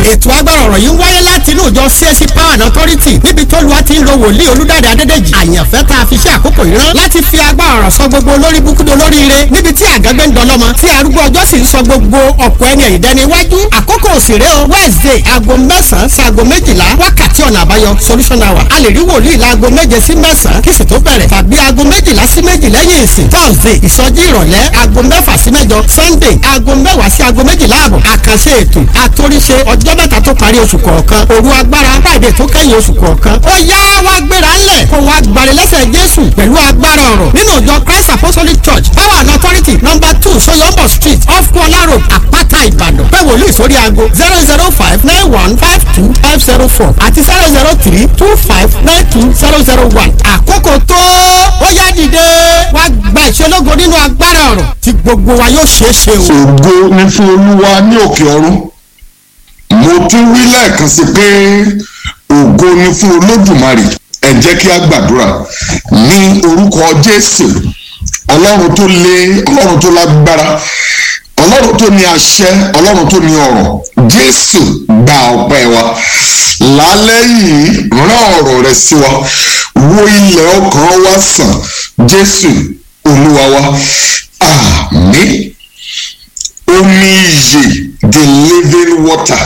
ètò agbára ọ̀rọ̀ yìí ń wáyé láti inú ìjọ CAC Power and Authority níbi tó lu àti ń lo wòlíì olúdáde adédèjì àyànfẹ́ tá a fi ṣe àkókò yìí rán láti fi agbára ọ̀rọ̀ sọ gbogbo olórí búkúdó olóríire níbi tí àgágbé ń dọlọ́mọ tí arúgbó ọjọ́ sì ń sọ gbogbo ọ̀pọ̀ ẹni ẹ̀yìn dẹni iwájú àkókò òsèré o Wednesday aago mẹ́sàn-án sí aago méjìlá wákàtí ọ̀nà àbáyọ solution hour a lè rí wòlíì láago méje sí mẹ́sàn-án kí sì tó bẹ̀rẹ̀ tàbí aago méjìlá sí méjì lẹ́yìn ìsìn Thursday ìsọjí ìrọ̀lẹ́ aago mẹ́fà sí mẹ́jọ Sunday aago mẹ́wàá sí aago méjìlá àbọ̀ àkànṣe ètò àtòríṣe ọjọ́ mẹ́ta tó parí oṣù kọ̀ọ̀kan òru agbára Friday tó kẹ́yìn oṣù kọ̀ọ̀kan ó yá wá gbéra ńlẹ̀ kó wá gbalẹ̀ lẹ́sẹ̀ Jésù pẹ̀lú agbára ọ̀rọ̀ nínú ìjọ Christ Apostolic Church Power and Authority number two Soyombo Street off Kuala Road Àpáta Ìbàdàn pé wòlíì sórí aago zero zero five nine one five two five zero four àti zero zero three two five nine two zero zero one àkókò tó ó yá dìde wá gba ìṣelógo nínú agbára ọ̀rọ̀ tí gbogbo wa yóò ṣeé ṣe o. ògo ni fún olúwa ní òkè ọ̀run mo tún wí lẹ́ẹ̀kan sí pé ògo ni fún olódùmarè ẹ jẹ́ kí a gbàdúrà ní orúkọ jésù ọlọ́run tó lé ọlọ́run tó lágbára ọlọ́run tó ní àṣẹ ọlọ́run tó ní ọ̀rọ̀ jésù gba ọpẹ́ wa lálẹ́ yìí rán ọ̀rọ̀ rẹ sí wa wo ilẹ̀ ọkàn wa sàn jésù olúwa wa àmín omi iyè the living water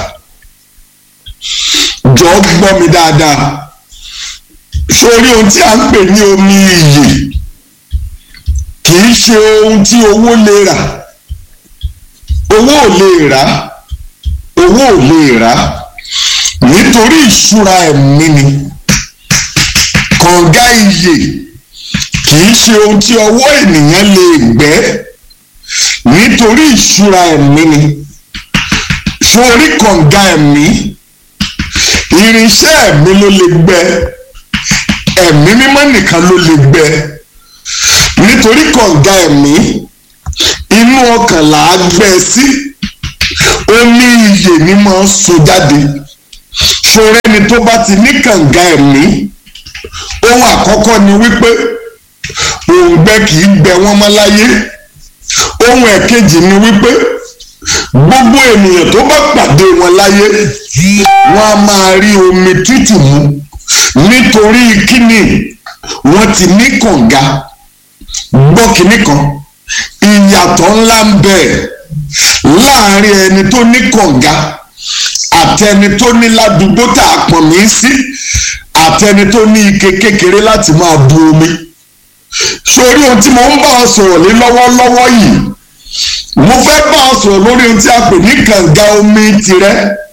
jọ gbọ́ mi dáadáa sórí ohun tí a ń pè ní omi iyè kì í ṣe ohun tí owó lè rà owó ò lè rà owó ò lè rà nítorí ìṣúra ẹ̀mí ni kànga iyè kì í ṣe ohun tí ọwọ́ ènìyàn lè gbẹ́ nítorí ìṣúra ẹ̀mí ni sórí kànga ẹ̀mí irinṣẹ́ ẹ̀mí ló lè gbẹ́ ẹ̀mí mímọ́ nìkan ló lè gbẹ́ nítorí kànga ẹ̀mí inú ọkàn là á gbẹ́ sí omi iyè ni máa ń so jáde sórí ẹni tó bá ti ní kànga ẹ̀mí ohun àkọ́kọ́ ni wípé òǹgbẹ kì í gbẹ wọ́n mọ́ láyé ohun ẹ̀kejì ni wípé gbogbo ènìyàn tó bá pàdé wọn láyé wọn a máa rí omi tútù mu nítorí kíni wọn ti ní kànga gbọ́ kíní kan ìyàtọ̀ ńlá ń bẹ láàrin ẹni tó ní kànga àti ẹni tó ní ládùúgbò tá a pọ̀n mí sí àti ẹni tó ní ike kékeré láti máa bu omi sórí ohun tí mo ń bá ọ sọ̀rọ̀ lé lọ́wọ́lọ́wọ́ yìí mo fẹ́ bá ọ sọ̀rọ̀ lórí ohun tí a pè ní kànga omi tirẹ̀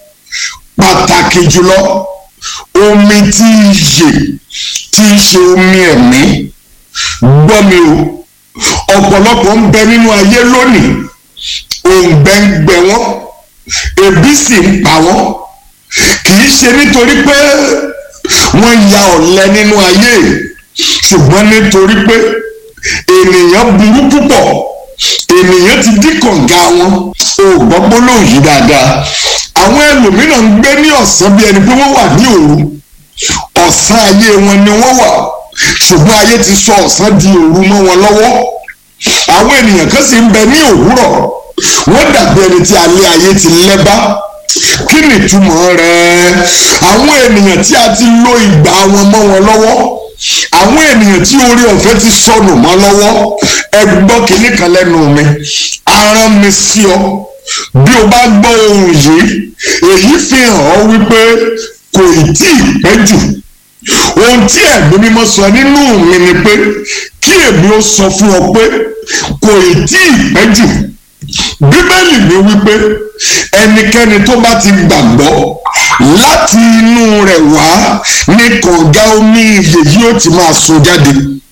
pàtàkì jùlọ omi tí í yè tí í ṣe omi ẹ̀mí gbọ́ mi o ọ̀pọ̀lọpọ̀ ń bẹ nínú ayé lónìí òǹgbẹ ń gbẹ wọ́n ebi sì ń pa wọ́n kì í ṣe nítorí pé wọ́n ya ọ̀lẹ nínú ayé ṣùgbọ́n nítorí pé ènìyàn burú púpọ̀ ènìyàn ti dí kànga wọn ò gbọ́ gbólóhùn yìí dáadáa àwọn ẹlòmíràn ń gbé ní ọ̀sán bí ẹni pé wọ́n wà ní òru ọ̀sán ayé wọn ni wọ́n wà ṣùgbọ́n ayé ti sọ ọ̀sán di òru mọ́ wọn lọ́wọ́ àwọn ènìyàn kan sì ń bẹ ní òwúrọ̀ wọ́n dàbí ẹni tí alẹ́ ayé ti lẹ́bá kí ni ìtumọ̀ rẹ̀ àwọn ènìyàn tí a ti lo ìgbà wọn mọ́ wọn lọ́wọ́ àwọn ènìyàn tí orí ọ̀fẹ́ ti sọnù mọ́ lọ́wọ́ ẹ gbọ́ kínní kan lẹ́nu mi aràn mi sí ọ bí o bá gbọ́ ohun yìí èyí fi hàn ọ́ wípé kò ì tí ì pẹ́ jù ohun tí ẹ̀mí mímọ́ sọ nínú mi ni pé kí èmi ó sọ fún ọ pé kò ì tí ì pẹ́ jù bíbélì mi wípé ẹnikẹ́ni tó bá ti gbàgbọ́ láti inú rẹ̀ wá ní kànga omi iyè yóò ti máa sun jáde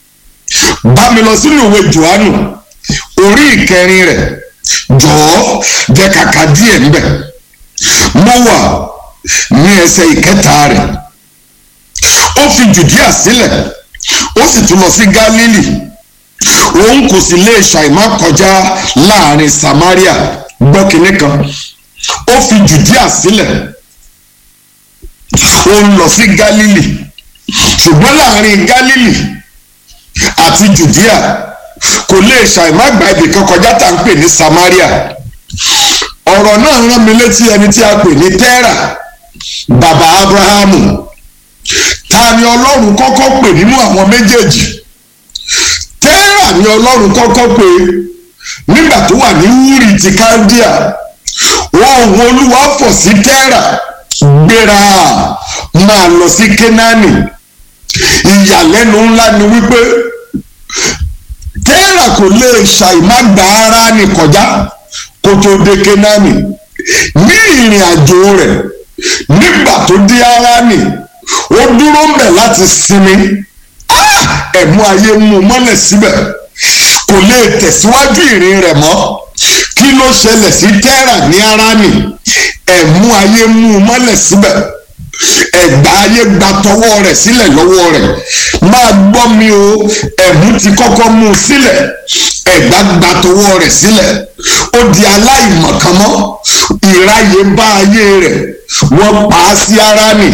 bá mi lọ sínú ìwé johannu orí ìkẹrin rẹ̀ jọ̀ọ́ jẹ́ kàkà díẹ̀ ńbẹ̀ mo wà ní ẹsẹ̀ ìkẹta rẹ̀ ó fi jùdíà sílẹ̀ ó sì tún lọ sí gálílì òun kò sì lè ṣàìmá kọjá láàrin samaria gbọ́ kinní kan ó fi jùdíà sílẹ̀ ó ń lọ sí gálílì ṣùgbọ́n láàrin gálílì àti jùdíà kò lè ṣàìmá gba ibì kan kọjá tá à ń pè ní samaria ọ̀rọ̀ náà rán mi létí ẹni tí a pè ní tẹ́rà bàbá abrahamu ta ni ọlọ́run kọ́kọ́ pè nínú àwọn méjèèjì tẹ́rà ni ọlọ́run kọ́kọ́ pè nígbà tó wà ní wúrì ti káldíà ohùn olúwa fọ̀ sí tẹ́rà gbéra máa lọ sí kénáánì ìyàlẹ́nu ńlá ni wípé tẹ́rà kò lè ṣàìmágbá ara ní kọjá kó tó dé kénáánì ní ìrìn àjò rẹ̀ nígbà tó dé Háránì ó dúró mbẹ̀ láti sinmi ẹ̀mú ayé mú mọ́lẹ̀ síbẹ̀ kò lè tẹ̀síwájú ìrìn rẹ̀ mọ́ kí ló ṣẹlẹ̀ sí tẹ́rà ní Háránì ẹ̀mú ayé mú mọ́lẹ̀ síbẹ̀ ẹ̀gbá ayé gba tọwọ́ rẹ̀ sílẹ̀ lọ́wọ́ rẹ̀ máa gbọ́ mi o ẹ̀mú ti kọ́kọ́ mú un sílẹ̀ ẹ̀gbá gba tọwọ́ rẹ̀ sílẹ̀ ó di aláìmọ̀kànmọ́ ìráyè bá ayé rẹ̀ wọ́n pa á sí Háránì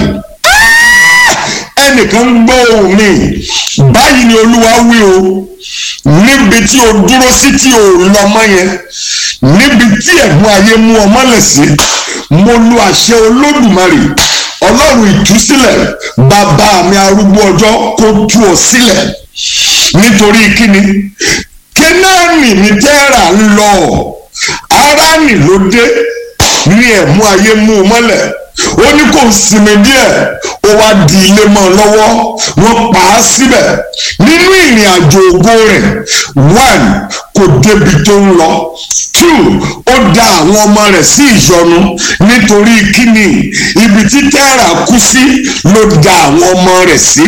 ẹnìkan gbọ́ ohùn mi báyìí ni olúwa wí o níbi tí o dúró sí tí o lọ mọ́ yẹn níbi tí ẹ̀mú ayé mú ọ mọ́lẹ̀ sí mo lu àṣẹ olódùmarè ọlọ́run ìtúsílẹ̀ bàbá mi arúgbó ọjọ́ kó tú ọ sílẹ̀ nítorí kíni kénáàní ní tẹ́rà ń lọ Háránì ló dé ní ẹ̀mú ayé mú un mọ́lẹ̀ ó ní kò sinmi díẹ̀ ó wá di ilé mọ́ ọ lọ́wọ́ wọ́n pa á síbẹ̀ nínú ìrìn àjò ògo rẹ̀ one kò débi tó ń lọ two ó da àwọn ọmọ rẹ̀ sí ìyọnu nítorí kíni ibi tí tẹ́rà kú sí ló da àwọn ọmọ rẹ̀ sí.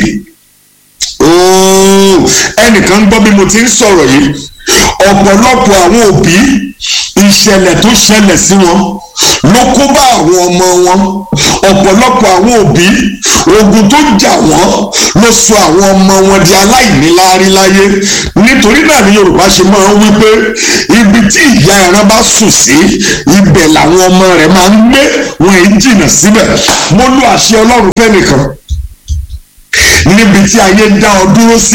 ooo ẹnìkan ń gbọ́ bí mo ti ń sọ̀rọ̀ yìí ọ̀pọ̀lọpọ̀ àwọn òbí ìṣẹ̀lẹ̀ tó ṣẹlẹ̀ sí wọn ló kó bá àwọn ọmọ wọn ọ̀pọ̀lọpọ̀ àwọn òbí ogun tó jà wọ́n ló sọ àwọn ọmọ wọn di aláìníláárí láyé nítorí náà ni Yorùbá ṣe máa ń wí pé ibi tí ìyá ẹran bá sùn sí ibẹ̀ làwọn ọmọ rẹ̀ máa ń gbé wọn èyí jìnnà síbẹ̀ mo lu àṣẹ Ọlọ́run fẹ́nìkan níbi tí ayé dá ọ dúró sí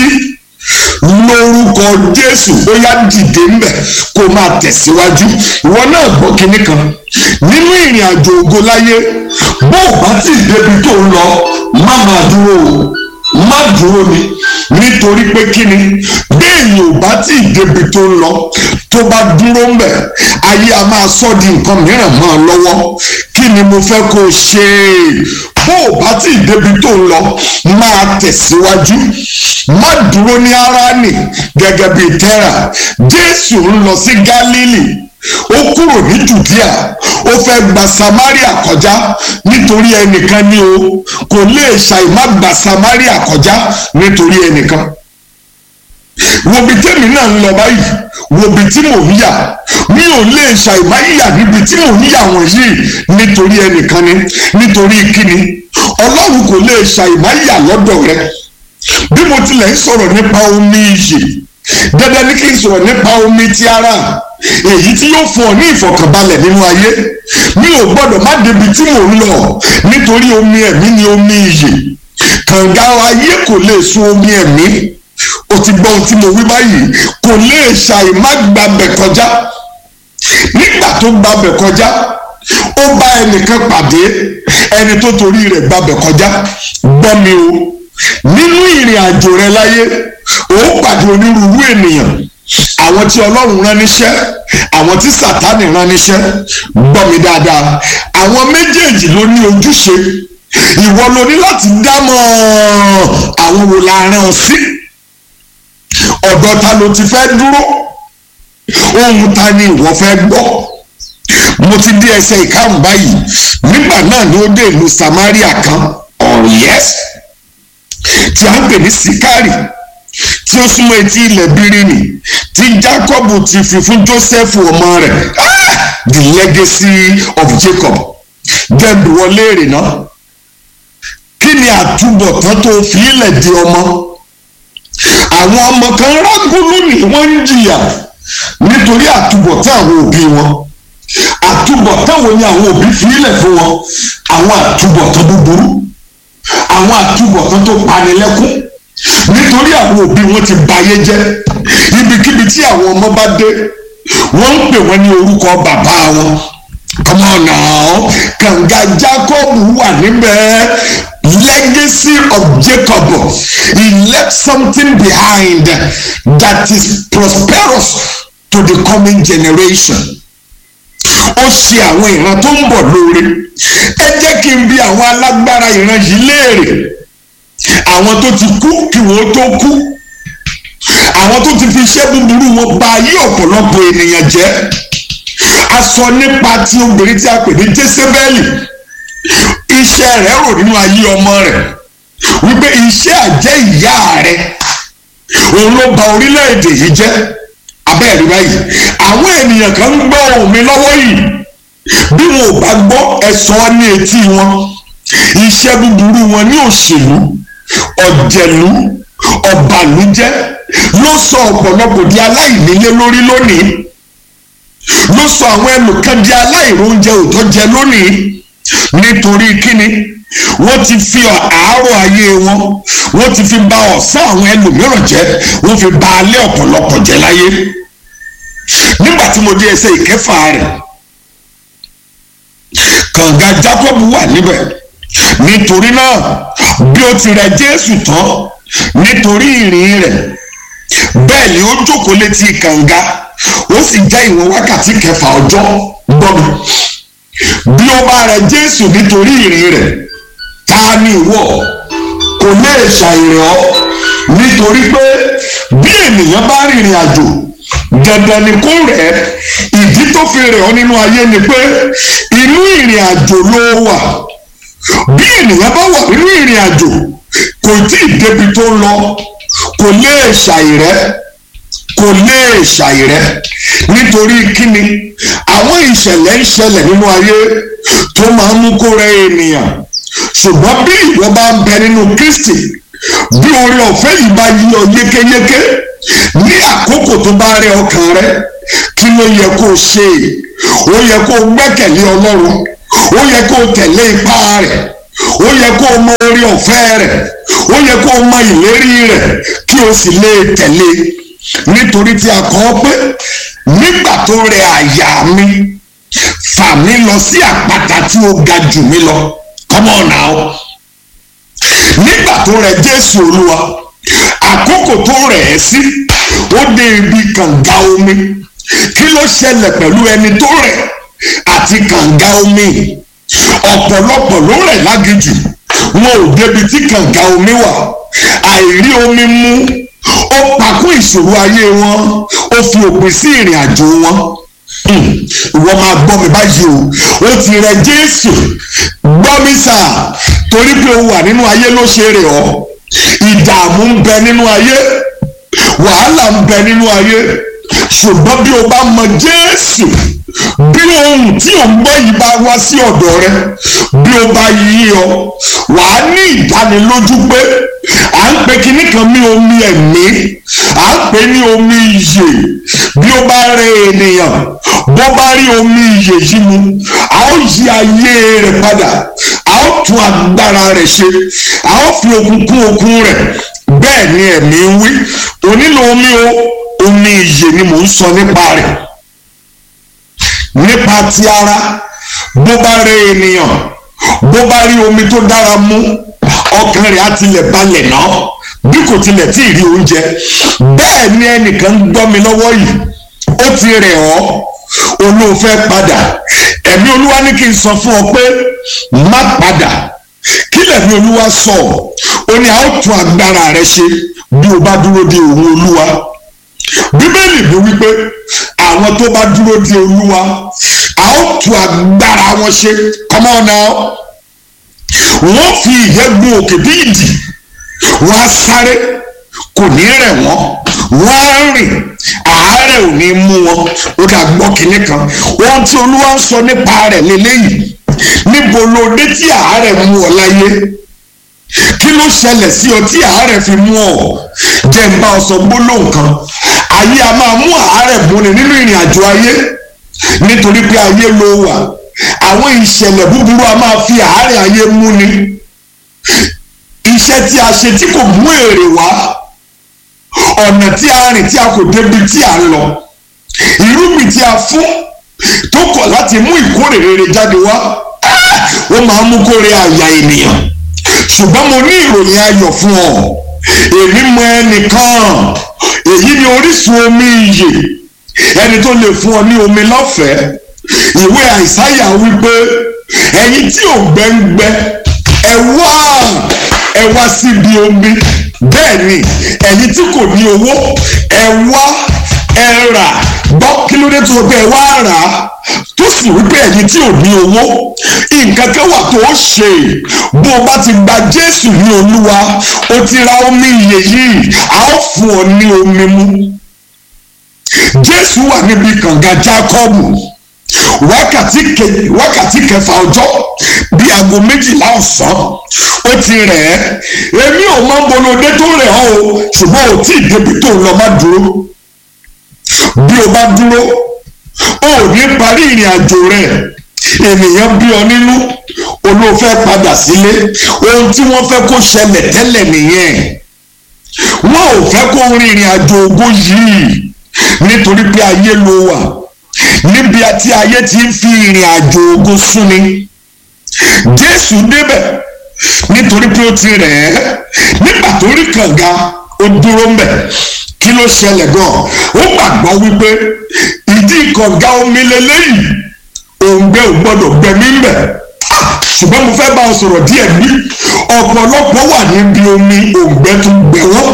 lórúkọ jésù ó yá dìde ńbẹ kó máa tẹ̀síwájú ìwọ náà gbọ́ kinní kan nínú ìrìn àjò ògo láyé bó o bá ti débi tó ń lọ má máa dúró o má dúró ni nítorí pé kíni béèyàn ò bá tí ì débi tó ń lọ tó bá dúró ńbẹ ayé a máa sọ di nǹkan mìíràn mọ́ ọ lọ́wọ́ kí ni mo fẹ́ kó o ṣe bó o bá tí ì débi tó ń lọ máa tẹ̀síwájú má dúró ní Háránì gẹ́gẹ́ bíi tẹ́rà Jésù ń lọ sí Gálílì ó kúrò ní Jùdíà ó fẹ́ gba Samaria kọjá nítorí ẹnìkan ni o kò lè ṣàì má gba Samaria kọjá nítorí ẹnìkan wo bí tèmi náà ń lọ báyìí wo bí tí mò ń yà mi ò lè ṣàìmá yà níbi tí mò ń yà wọ̀nyí nítorí ẹnìkan ni nítorí kíni ọlọ́run kò lè ṣàìmá yà lọ́dọ̀ rẹ bí mo tilẹ̀ ń sọ̀rọ̀ nípa omi iyè dandan ní kí n sọ̀rọ̀ nípa omi ti ara èyí tí yóò fún ọ ní ìfọ̀kànbalẹ̀ nínú ayé mi ò gbọ́dọ̀ má débi tí mò ń lọ nítorí omi ẹ̀mí ni omi iyè kànga ayé kò lè sun omi ẹ̀mí o ti gbọ́ ohun tí mo wí báyìí kò lè ṣàì má gbàbẹ̀ kọjá nígbà tó gbàbẹ̀ kọjá ó bá ẹnìkan pàdé ẹni tó torí rẹ̀ gbàbẹ̀ kọjá gbọ́ mi o nínú ìrìn àjò rẹ láyé ó pàdé onírúurú ènìyàn àwọn tí ọlọ́run rán níṣẹ́ àwọn tí sàtánì rán níṣẹ́ gbọ́ mi dáadáa àwọn méjèèjì ló ní ojúṣe ìwọ ló ní láti dámọ̀ àwọn wo la rán ọ sí ọ̀dọ̀ ta ló ti fẹ́ dúró ohun ta ni ìwọ fẹ́ gbọ́ mo ti dé ẹsẹ̀ ìkarùn báyìí nígbà náà ni ó dé ìlú Samaria kan ọ̀yẹ́s tí a ń pè ní Sikari tí ó súnmọ́ etí ilẹ̀ Bíríní tí Jacob ti fi fún Joseph ọmọ rẹ̀ the legacy of Jacob gẹ́gẹ́ wọlé èrè náà kí ni àtúbọ̀tán tó fi ilẹ̀ di ọmọ àwọn ọmọ kan rágún lónìí wọ́n ń jìyà nítorí àtúbọ̀tán àwọn òbí wọn àtúbọ̀tán wo ni àwọn òbí fi ilẹ̀ fún wọn àwọn àtúbọ̀tán búburú àwọn àtúbọ̀tán tó panilẹ́kún nítorí àwọn òbí wọn ti bayé jẹ́ ibikíbi tí àwọn ọmọ bá dé wọ́n ń pè wọ́n ní orúkọ bàbá wọn come on now kànga jacob wà níbẹ̀ legacy of jacob he left something behind that is prosperous to the coming generation ó ṣe àwọn ìran tó ń bọ̀ lóore ẹ jẹ́ kí n bi àwọn alágbára ìran yìí léèrè àwọn tó ti kú kí wọ́n tó kú àwọn tó ti fi iṣẹ́ búburú wọn bà ayé ọ̀pọ̀lọpọ̀ ènìyàn jẹ́ a sọ nípa ti obìnrin tí a pè ní jésébẹ́lì iṣẹ́ rẹ̀ rò nínú ayé ọmọ rẹ̀ wípé iṣẹ́ àjẹ́ ìyá rẹ̀ òun ló bà orílẹ̀-èdè yìí jẹ́ abẹ́ẹ̀rí báyìí àwọn ènìyàn kan ń gbọ́ ohùn mi lọ́wọ́ yìí bí wọn ò bá gbọ́ ẹ̀sọ́ ní etí wọn iṣẹ́ búburú wọn ní òṣèlú ọ̀jẹ̀lú ọ̀bàlújẹ́ ló sọ ọ̀pọ̀lọpọ̀ di aláìnílé lórí lónìí ló sọ àwọn ẹlòkan di aláìróúnjẹ òótọ́ jẹ lónìí nítorí kíni wọ́n ti fi àárọ̀ ayé wọn wọ́n ti fi bà ọ̀sán àwọn ẹlòmíràn jẹ́ wọ́n fi bà alẹ́ ọ̀pọ̀lọpọ̀ jẹ́ láyé nígbà tí mo dé ẹsẹ̀ ìkẹfà rẹ̀ kànga Jacob wà níbẹ̀ nítorí náà bí ó ti rẹ̀ Jésù tán nítorí ìrìn rẹ̀ bẹ́ẹ̀ ni ó jókòó létí kànga ó sì jẹ́ ìwọ̀n wákàtí kẹfà ọjọ́ gbọ́ mi bí ó bá rẹ̀ Jésù nítorí ìrìn rẹ̀ ta ni ìwọ kò lè ṣàìrìn ọ́ nítorí pé bí ènìyàn bá rìnrìn àjò dandan ni kó rẹ̀ ìdí tó fi rẹ̀ ọ́ nínú ayé ni pé inú ìrìn àjò ló wà bí ènìyàn bá wà nínú ìrìn àjò kò tí ì débi tó ń lọ kò lè ṣàìrẹ́ kò lè ṣàìrẹ́ nítorí kíni àwọn ìṣẹ̀lẹ̀ ń ṣẹlẹ̀ nínú ayé tó máa ń mú kó rẹ̀ ènìyàn ṣùgbọ́n bí ìwọ bá ń bẹ nínú Kristi bí oore ọ̀fẹ́ yìí bá yí ọ yékéyéké ní àkókò tó bá rẹ ọkàn rẹ kí ló yẹ kó o ṣe ó yẹ kó o gbẹ́kẹ̀lé Ọlọ́run ó yẹ kó o tẹ̀lé ipá rẹ̀ ó yẹ kó o mọ oore ọ̀fẹ́ rẹ̀ ó yẹ kó o mọ ìlérí rẹ̀ kí o sì lè tẹ̀lé nítorí tí a kọ ọ́ pé nígbà tó rẹ àyà mi fà mí lọ sí àpáta tí ó ga jù mí lọ come on now nígbà tó rẹ Jésù Olúwa àkókò tó rẹ̀ ẹ́ sí ó dé ibi kànga omi kí ló ṣẹlẹ̀ pẹ̀lú ẹni tó rẹ̀ àti kànga omi ọ̀pọ̀lọpọ̀ ló rẹ̀ lágijù wọn ò débi tí kànga omi wà àìrí omi mu ó pakún ìṣòro ayé wọn ó fi òpin sí ìrìn àjò wọn ìwọ máa gbọ́ mi báyìí o ó ti rẹ Jésù gbọ́ mi sà torí pé o wà nínú ayé ló ṣe rè ọ́ ìdààmú ń bẹ nínú ayé wàhálà ń bẹ nínú ayé ṣùgbọ́n bí o bá mọ Jésù bí ohun tí ò ń gbọ́ yìí bá wá sí ọ̀dọ̀ rẹ bí o bá yí ọ wàá ní ìdánilójú pé à ń pe kinní kan ní omi ẹ̀mí à ń pè ní omi ìyè bí o bá rẹ ènìyàn bó bá rí omi ìyè yìí mu a ó yí ayé rẹ̀ padà a ó tún agbára rẹ̀ ṣe a ó fi okun kún okun rẹ̀ bẹ́ẹ̀ ni ẹ̀mí ń wí o nílò omi o omi ìyè ni mò ń sọ nípa rẹ̀ nípa ti ara bó bá rẹ ènìyàn bó bá rí omi tó dára mu ọkàn rẹ̀ á tilẹ̀ balẹ̀ náà bí kò tilẹ̀ tí ì rí oúnjẹ bẹ́ẹ̀ ni ẹnìkan ń gbọ́ mi lọ́wọ́ yìí ó ti rẹ̀ ọ́ olóòfẹ́ padà ẹ̀mí olúwa ní kí n sọ fún ọ pé má padà kí lẹ̀mí olúwa sọ ó ní a ó tún agbára rẹ ṣe bí o bá dúró de òun olúwa bíbélì ló wípé àwọn tó bá dúró de olúwa a ó tún agbára wọn ṣe come on now wọ́n fi ìyẹ́ gun òkè bí ìdì wọ́n á sáré kò ní rẹ̀ wọ́n wọ́n á rìn àárẹ̀ ò ní mú wọn ó dà gbọ́ kinní kan ohun tí olúwa ń sọ nípa rẹ̀ lélẹ́yìí níbo ló dé tí àárẹ̀ mú ọ láyé kí ló ṣẹlẹ̀ sí ọ tí àárẹ̀ fi mú ọ jẹ́ ń bá ọ sọ gbólóhùn kan ayé a máa mú àárẹ̀ múni nínú ìrìn àjò ayé nítorí pé ayé ló wà àwọn ìṣẹ̀lẹ̀ búburú a máa fi àárẹ̀ ayé múni iṣẹ́ tí a ṣe tí kò mú èrè wá ọ̀nà tí a rìn tí a kò débi tí a lọ irúgbìn tí a fún tó tó kọ̀ láti mú ìkórè rere jáde wá ó máa ń mú kórè àyà ènìyàn ṣùgbọ́n mo ní ìròyìn ayọ̀ fún ọ èmi mọ ẹnìkan èyí ni orísun omi ìyè ẹni tó lè fún ọ ní omi lọ́fẹ̀ẹ́ ìwé àìsáyà wípé ẹ̀yin tí ò gbẹ́ngbẹ́ ẹ wá ẹ wá síbi omi bẹ́ẹ̀ ni ẹ̀yin tí kò ní owó ẹ wá ẹ rà gbọ́ kí ló dé tó sọ pé ẹ wá rà á tó sì wípé ẹ̀yin tí ò ní owó nǹkan kan wà tó ṣe bó o bá ti gba Jésù ní Olúwa o ti ra omi ìyè yìí a ó fún ọ ní omi mu Jésù wà níbi kànga Jákọ́bù wákàtí ke wákàtí kẹfà ọjọ́ bíi aago méjìlá ọ̀sán ó ti rẹ̀ ẹ́ èmi ò mọ bolódé tó rẹ̀ ọ́ o ṣùgbọ́n ò tí ì débi tó lọ má dúró bí o bá dúró o ò ní parí ìrìn àjò rẹ̀ ènìyàn bí ọ nínú olóòfẹ́ padà sílé ohun tí wọ́n fẹ́ kó ṣẹlẹ̀ tẹ́lẹ̀ nìyẹn wọ́n ò fẹ́ kó rin ìrìn àjò ògo yìí nítorí pé ayé ló wà níbi tí ayé ti ń fi ìrìn àjò ògo súnni jésù débẹ̀ nítorí pé ó ti rẹ̀ ẹ́ nígbà tó rí kànga ó dúró ń bẹ̀ kí ló ṣẹlẹ̀ gan ó gbàgbọ́ wípé ìdí kànga omi lélẹ́yìí òǹgbẹ ò gbọ́dọ̀ gbẹ̀mí ń bẹ̀ ṣùgbọ́n mo fẹ́ bá ọ sọ̀rọ̀ díẹ̀ bí ọ̀pọ̀lọpọ̀ wà níbi omi òǹgbẹ tó gbẹ wọ́n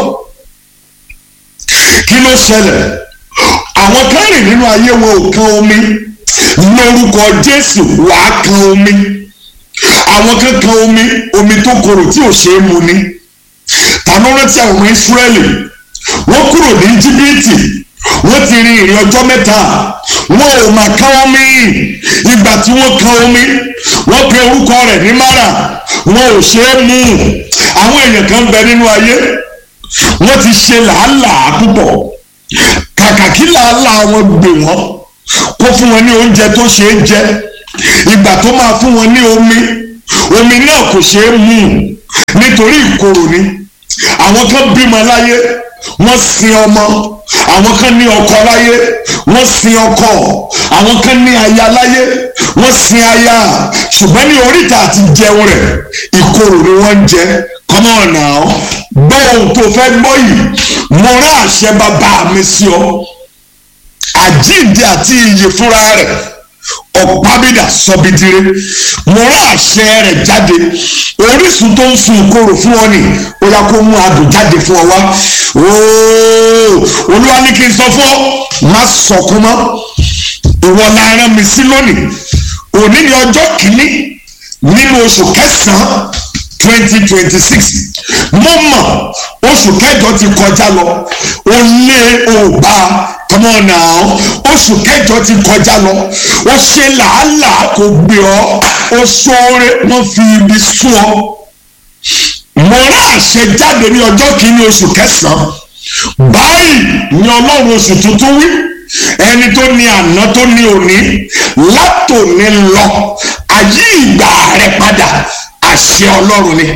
kí ló ṣẹlẹ̀ àwọn kan rìn nínú ayé wọn ò kan omi lórúkọ jésù wàá kan omi àwọn kan kan omi omi tó korò tí ò ṣeé mu ni tàbí rántí àwọn ọmọ ìsírẹ́lì wọ́n kúrò ní íjíbítì wọ́n ti rin ìrìn ọjọ́ mẹ́ta wọn ò mà kan omi ìgbà tí wọ́n kan omi wọ́n pe orúkọ rẹ̀ ní mara wọn ò ṣeé mu àwọn èèyàn kan bẹ nínú ayé wọ́n ti ṣe làálàá púpọ̀ kàkà kí làálàá wọn gbè wọ́n kó fún wọn ní oúnjẹ tó ṣe é jẹ ìgbà tó máa fún wọn ní omi omi náà kò ṣe é mu nítorí ìkorò ni àwọn kan bímọ láyé wọ́n sin ọmọ àwọn kan ní ọkọ láyé wọ́n sin ọkọ àwọn kan ní aya láyé wọ́n sin aya ṣùgbọ́n ní oríta àti jẹun rẹ̀ ìkorò ni wọ́n ń jẹ come on now gbọ́ ohun tó fẹ́ gbọ́ yìí mo rán àṣẹ bàbá mi sí ọ àjíǹde àti iyì fúnra rẹ̀ ọ̀pábídà sọbidire mo rán àṣẹ rẹ̀ jáde orísun tó ń sun ìkorò fún ọ ni ó yá kó mú adùn jáde fún ọ wá ooo olúwa ní kí n sọ fún ọ má sọkún mọ́ ìwọ la rán mi sí lónìí òní ni ọjọ́ kìíní nínú oṣù kẹsàn-án twenty twenty six mo mọ̀ oṣù kẹjọ ti kọjá lọ o lé o bá come on now oṣù kẹjọ ti kọjá lọ o ṣe làálàá kò gbé ọ o ṣoore wọ́n fi ibi sún ọ mo rán àṣẹ jáde ní ọjọ́ kìíní oṣù kẹsàn-án báyìí ni ọlọ́run oṣù tuntun wí ẹni tó ní àná tó ní òní látòní lọ ayé ìgbà rẹ padà àṣẹ ọlọ́run ni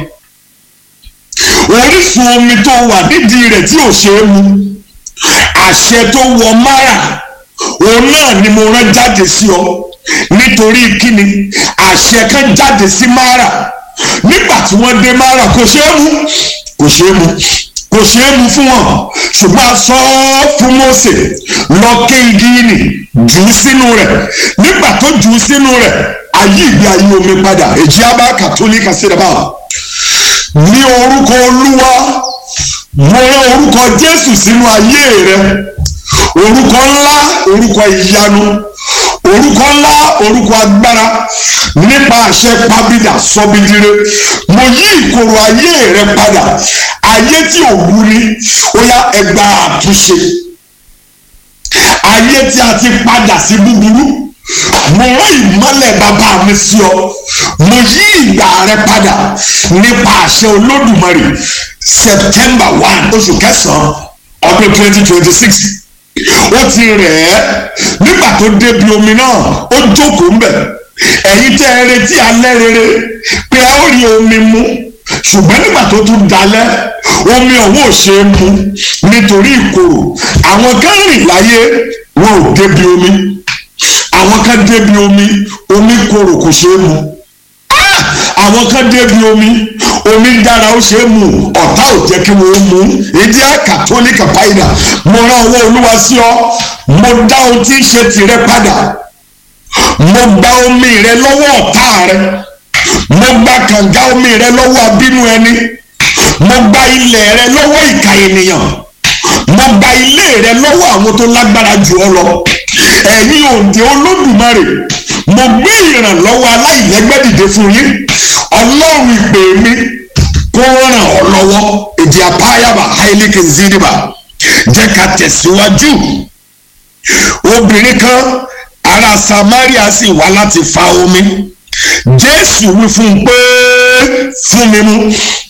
orísun omi tó wà nídìí rẹ̀ tí ò ṣe é mu àṣẹ tó wọ mara òun náà ni mo rán jáde sí ọ nítorí kíni àṣẹ kan jáde sí mara nígbà tí wọ́n dé mara kò ṣe é mu kò ṣe é mu kò ṣe é mu fún wọn ṣùgbọ́n a sọ fún Mósè lọ ké igi nì jù ú sínú rẹ̀ nígbà tó jù ú sínú rẹ̀ ayé ìgbé ayé omi padà èjì abá kàtólíkà sí ẹ̀bá ní orúkọ olúwa mo rán orúkọ jésù sínú ayé rẹ orúkọ ńlá orúkọ ìyanu orúkọ ńlá orúkọ agbára nípa àṣẹ pàbídà sọbìdire mo yí ìkorò ayé rẹ padà ayé tí ò wú ni ó yá ẹgbà àtúnṣe ayé tí a ti padà sí búburú mo rán ìmọ́lẹ̀ bàbá mi sí ọ mo yí ìgbà rẹ padà nípa àṣẹ olódùmarè september one oṣù kẹsàn-án ọdún twenty twenty six ó ti rẹ̀ ẹ́ nígbà tó débi omi náà ó jókòó ńbẹ̀ ẹ̀yin tẹ́ ẹ retí alẹ́ rere pé ẹ ó rí omi mu ṣùgbọ́n nígbà tó tún dalẹ̀ omi ọ̀hún ò ṣe é mu nítorí ìkorò àwọn kan rìn láyé wọn ò débi omi àwọn àwọn kan débi omi omi korò kò ṣeé mu àwọn kan débi omi omi dára ó ṣe é mu ọ̀tá ò jẹ́ kí wọ́n mu ìdí àkàtólíkà báyìí mo rán ọwọ́ olúwa sí ọ mo dá ohun tí ń ṣe tìrẹ padà mo gba omi rẹ lọ́wọ́ ọ̀tá rẹ mo gba kànga omi rẹ lọ́wọ́ abínú ẹni mo gba ilẹ̀ rẹ lọ́wọ́ ìka ènìyàn mo gba ilé rẹ lọ́wọ́ àwọn tó lágbára jù ọ lọ ẹ̀yin òǹdè olódùmarè mo gbé ìrànlọ́wọ́ aláìlẹ́gbẹ́ dìde fún yín ọlọ́run ìpè mi kó ràn ọ́ lọ́wọ́ èdè àpáyàbà hailike ziriba jẹ́ ká tẹ̀síwájú obìnrin kan ará samaria sì wá láti fa omi jésù wí fún un pé fún mi mu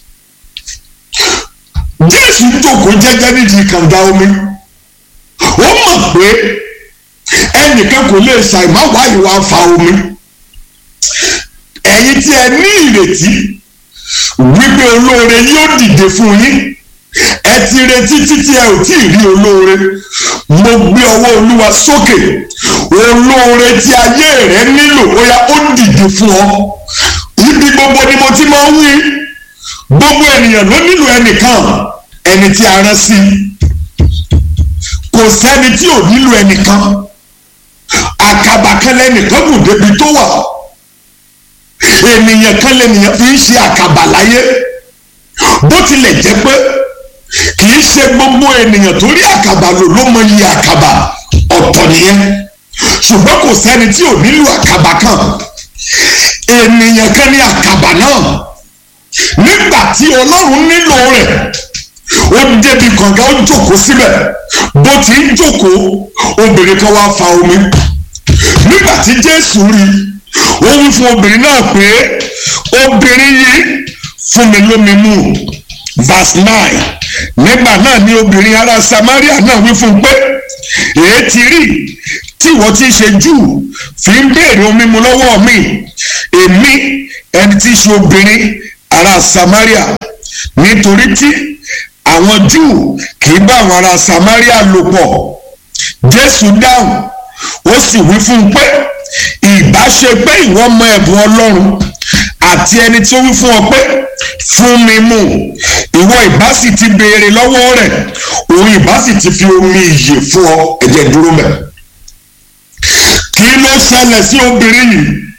jésù jókòó jẹ́jẹ́ nídìí kànga omi ó mọ̀ pé ẹnìkan kò lè ṣàìmá wá ìwà fa omi ẹ̀yin tí ẹ ní ìrètí wípé olóore yóò dìde fún yín ẹ ti retí títí ẹ ò tí ì rí olóore mo gbé ọwọ́ olúwa sókè olóore tí ayé rẹ nílò ó yá ó dìde fún ọ ibi gbogbo ni mo ti máa ń wí gbogbo ènìyàn ló nílò ẹnìkan ẹni tí a rán sí kò sẹ́ni tí ò nílò ẹnìkan àkàbà kan lẹ́nìkan gùn débi tó wà ènìyàn kan lẹ́nìyàn fi ń ṣe àkàbà láyé bó tilẹ̀ jẹ́ pé kì í ṣe gbogbo ènìyàn tó rí àkàbà lò ló mọ iye àkàbà ọ̀tọ̀ nìyẹn ṣùgbọ́n kò sẹ́ni tí ò nílò àkàbà kan ènìyàn kan ní àkàbà náà nígbà tí ọlọ́run nílò rẹ̀ ó débi kànga ó jókòó síbẹ̀ bó ti ń jókòó obìnrin kan wá fa omi nígbà tí jésù rí ó wí fún obìnrin náà pé obìnrin yìí fún mi lómi mu verse nine nígbà náà ni obìnrin ará samaria náà wí fún un pé èé ti rí tí ìwọ ti ṣe jù fi ń béèrè omi mu lọ́wọ́ mi èmi ẹni tí í ṣe obìnrin ará samaria nítorí tí àwọn júù kì í bá àwọn ará samaria lò pọ̀ jésù dáhùn ó sì wí fún un pé ìbá ṣe pé ìwọ mọ ẹ̀bùn ọlọ́run àti ẹni tí ó wí fún ọ pé fún mi mu ìwọ ìbá sì ti béèrè lọ́wọ́ rẹ̀ òun ìbá sì ti fi omi ìyè fún ọ ẹ̀jẹ̀ dúró mẹ́. kí ló ṣẹlẹ̀ sí obìnrin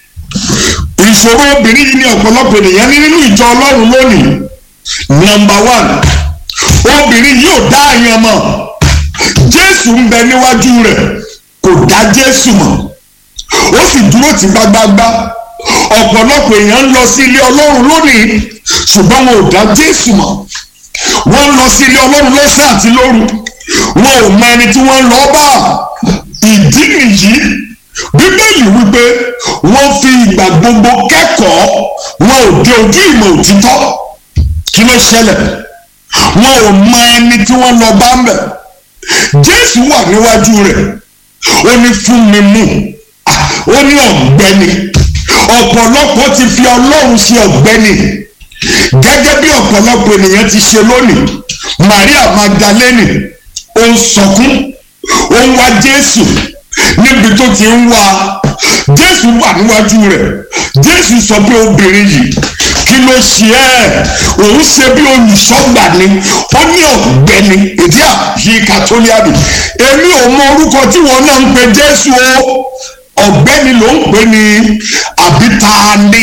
yìí ìṣòro obìnrin yìí ní ọ̀pọ̀lọpọ̀ ènìyàn ní nínú ìjọ ọlọ́run lónìí nọmba one obìnrin yìí ò dá àyàn mọ̀ jésù ń bẹ níwájú rẹ̀ kò dá jésù mọ̀ ó sì dúró tì gbágbágbá ọ̀pọ̀lọpọ̀ èèyàn ń lọ sí ilé ọlọ́run lónìí ṣùgbọ́n wọn ò dá jésù mọ̀ wọ́n ń lọ sí ilé ọlọ́run lọ́sẹ̀ àti lóru wọn ò mọ ẹni tí wọ́n ń lọ bá ìdí nìyí bíbélì wípé wọ́n fi ìgbà gbogbo kẹ́kọ̀ọ́ wọn ò dé ojú ìmọ̀ òtítọ́ kí ló ṣẹlẹ̀ wọn ò mọ ẹni tí wọ́n lọ bá ń bẹ̀ jésù wà níwájú rẹ̀ ó ní fún mi mú ó ní ọ̀gbẹ́ni ọ̀pọ̀lọpọ̀ ti fi ọlọ́run ṣe ọ̀gbẹ́ni gẹ́gẹ́ bí ọ̀pọ̀lọpọ̀ ènìyàn ti ṣe lónìí maria magdalene ó ń sọkún ó ń wá jésù níbi tó ti ń wá jésù wà níwájú rẹ̀ jésù sọ pé obìnrin yìí kí ló ṣe ẹ́ òun ṣe bí olùṣọ́gbà ni ó ní ọ̀gbẹ́ni èdè àyè kàtólíàbì èmi ò mọ orúkọ tí wọn náà ń pe jésù o ọ̀gbẹ́ni ló ń pè ní àbítaani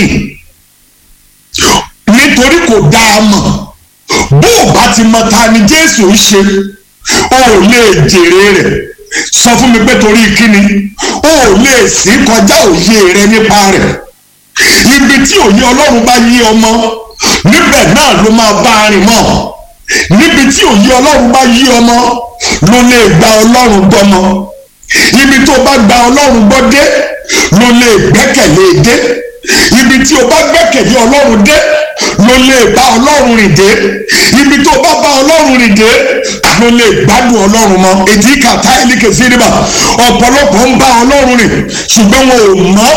nítorí kò dá a mọ̀ bó o bá ti mọ ta ni jésù ń ṣe o ò lè jèrè rẹ̀ sọ fún mi pé torí kíni o ò lè sí kọjá òye rẹ nípa rẹ̀ ibi tí òye ọlọ́run bá yí ọmọ níbẹ̀ náà ló máa bá a rìn mọ́ níbi tí òye ọlọ́run bá yí ọmọ ló lè gba ọlọ́run gbọ́mọ ibi tó bá gba ọlọ́run gbọ́ dé ló lè gbẹ́kẹ̀lé dé ibi tí o bá gbẹ́kẹ̀lé ọlọ́run dé ló lè bá ọlọ́run rìn dé ibi tó bá bá ọlọ́run rìn dé ló lè gbádùn ọlọ́run mọ́ èdè kàtá ìlíkè síríbà ọ̀pọ̀lọpọ̀ ń bá ọlọ́run rìn ṣùgbọ́n wọn ò mọ̀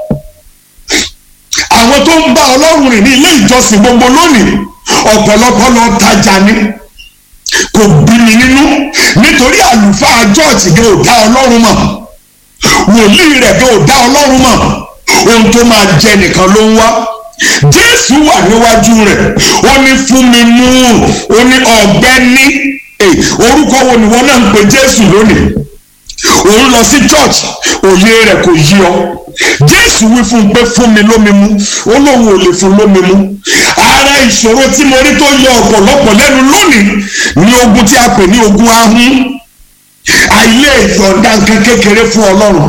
àwọn tó ń bá ọlọ́run rìn ní ilé ìjọsìn gbogbo lónìí ọ̀pọ̀lọpọ̀ lọ tajà ni kò bí mi nínú nítorí àlùfáà jọ́ọ̀tì ni ò dá ọlọ́run mọ̀ wòlíì rẹ̀ gan ò dá ọlọ́run mọ̀ ohun tó máa jẹ nìkan ló ń wá jésù wà níwájú rẹ̀ ó ní fún mi mú ó ní ọ̀gbẹ́ni orúkọ wo ni wọ́n náà ń pe jésù lónìí òun lọ sí church òye rẹ̀ kò yí ọ jésù wí fún un pé fún mi lómi mu ó lóun ò lè fún lómi mu ara ìṣòro tí mo rí tó yọ ọ̀pọ̀lọpọ̀ lẹ́nu lónìí ni ogun tí a pè ní ogun ahun àìlè ìyọ̀ǹda nǹkan kékeré fún ọlọ́run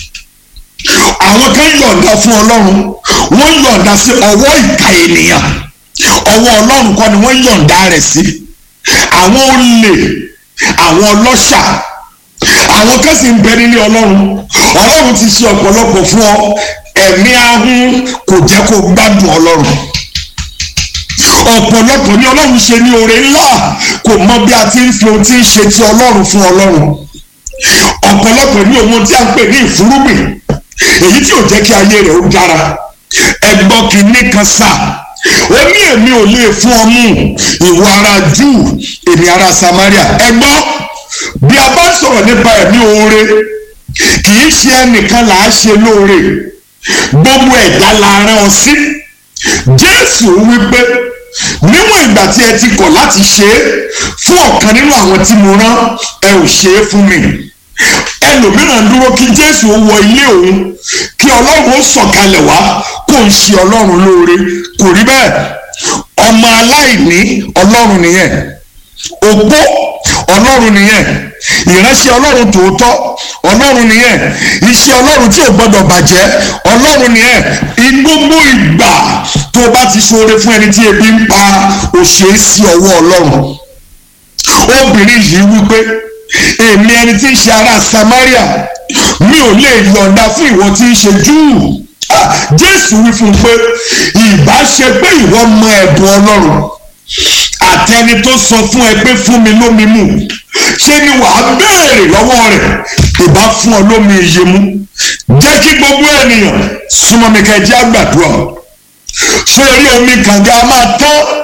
àwọn kan yọ̀ǹda fún ọlọ́run wọ́n yọ̀ǹda sí ọwọ́ ìka ènìyàn ọwọ́ ọlọ́run kọ́ ni wọ́n yọ̀ǹda rẹ̀ sí àwọn olè àwọn ọlọ́ṣà àwọn kan sì ń bẹ nílé ọlọ́run ọlọ́run ti ṣe ọ̀pọ̀lọpọ̀ fún ọ ẹ̀mí ahun kò jẹ́ kó gbádùn ọlọ́run ọ̀pọ̀lọpọ̀ ní ọlọ́run ṣe ní oore ńlá kò mọ bí a ti ń fi ohun tí ń ṣe ti ọlọ́run fún ọlọ́run ọ̀pọ̀lọpọ̀ ní ohun tí a ń pè ní ìfúrúgbìn èyí tí ò jẹ́ kí ayé rẹ̀ ó dára ẹgbọ́n kìíní kan sá ó ní èmi ò lè fún ọ mú ìwọ ara júù èmi ara samaria ẹgbọ́n bí a bá sọ̀rọ̀ nípa ẹ̀mí oore kì í ṣe ẹnìkan là á ṣe lóore gbogbo ẹ̀dá la rán ọ sí jésù wípé níwọ̀n ìgbà tí ẹ ti kọ̀ láti ṣe é fún ọ̀kan nínú àwọn tí mo rán ẹ ò ṣe é fún mi ẹlòmíràn dúró kí jésù wọ ilé òun kí ọlọ́run ó sọ̀kalẹ̀ wá kó ń ṣe ọlọ́run lóore kò rí bẹ́ẹ̀ ọmọ aláìní ọlọ́run nìyẹn òpó ọlọ́run nìyẹn ìránṣẹ́ ọlọ́run tòótọ́ ọlọ́run nìyẹn iṣẹ́ ọlọ́run tí ò gbọ́dọ̀ bàjẹ́ ọlọ́run nìyẹn gbogbo ìgbà tó bá ti ṣoore fún ẹni tí ebi ń pa òṣè sí ọwọ́ ọlọ́run obìnrin yìí wípé èmi ẹni tí ń ṣe ará Samaria mi ò lè yọ̀ǹda fún ìwọ tí ń ṣe Júù Jésù wí fún un pé ìbá ṣe pé ìwọ mọ ẹ̀bùn ọlọ́run àtẹni tó sọ fún ẹ pé fún mi lómi mu ṣé ni wàá béèrè lọ́wọ́ rẹ̀ ìbá fún ọ lómi iye mu jẹ́ kí gbogbo ènìyàn súnmọ́ mi kẹ́ ẹ jẹ́ àgbàdua sórí omi kànga máa tán